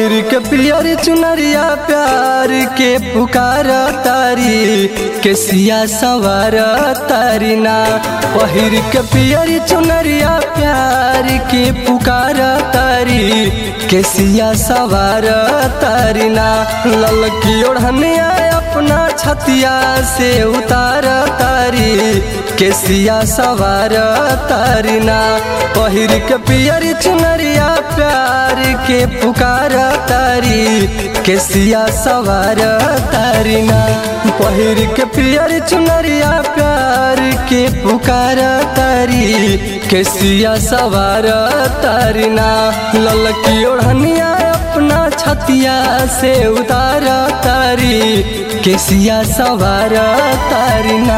पहिर के पियर चुनरिया प्यार के पुकार तारी के सिया सवार तारी ना पहिर के पियर चुनरिया प्यार के पुकार तारी के सिया सवार तारी ना ललकी ओढ़निया अपना छतिया से उतार तारी के सिया सवार तारी ना पहिर के पियर चुनरिया प्यार के पुकार तारी के सिया सवार तारी ना पहिर के पियर चुनरिया प्यार के पुकार तारी के सिया सवार तारी ना ललकी ओढ़निया अपना छतिया से उतार तारी के सिया सवार तारी ना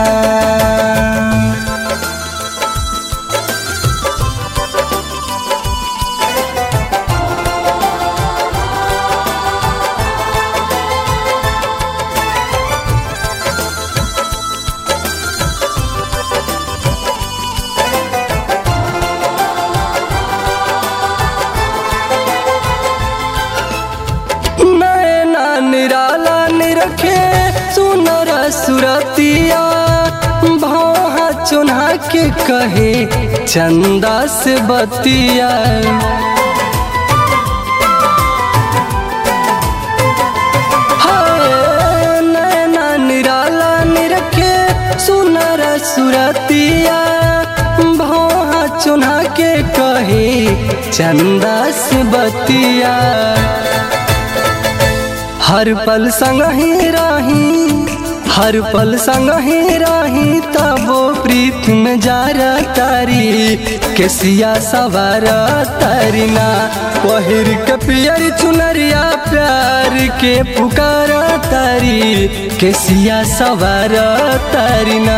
नैना निराला निरखे सुनर सुरतिया भौहा चुना के कहे चंदा से बतिया हाय, नैना निराला निरखे सुनर सुरतिया भौहा चुना के कहे चंदा से बतिया हर पल संग ही राही हर पल संग ही राही तबो प्रीत में जारा तारी के सिया सवार तारी ना पहिर के पियर चुनरिया प्यार के पुकारा तारी के सिया सवार तारी ना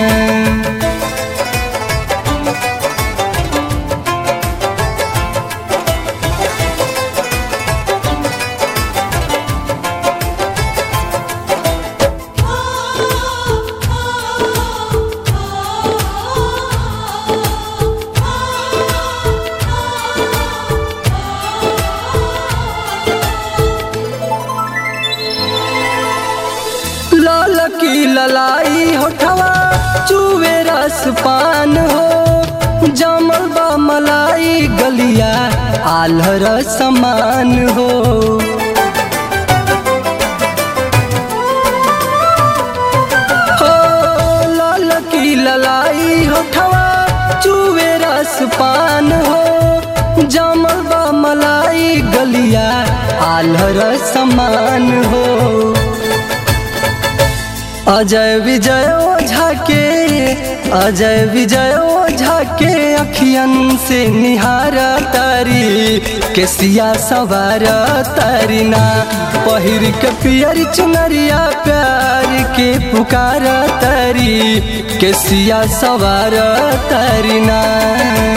लाल की ललाई होठवा चूवे रस पान हो जमल बा मलाई गलिया आल्हर समान हो हो, लाल की ललाई होठवा चूवे रस पान हो जमल बा मलाई गलिया आल्हर समान हो अजय विजय ओझा के अजय विजय ओझा के अखियन से निहार तारी के सिया सवार तारी ना पहिर के पियर चुनरिया प्यार के पुकार तारी के सिया सवार तारी ना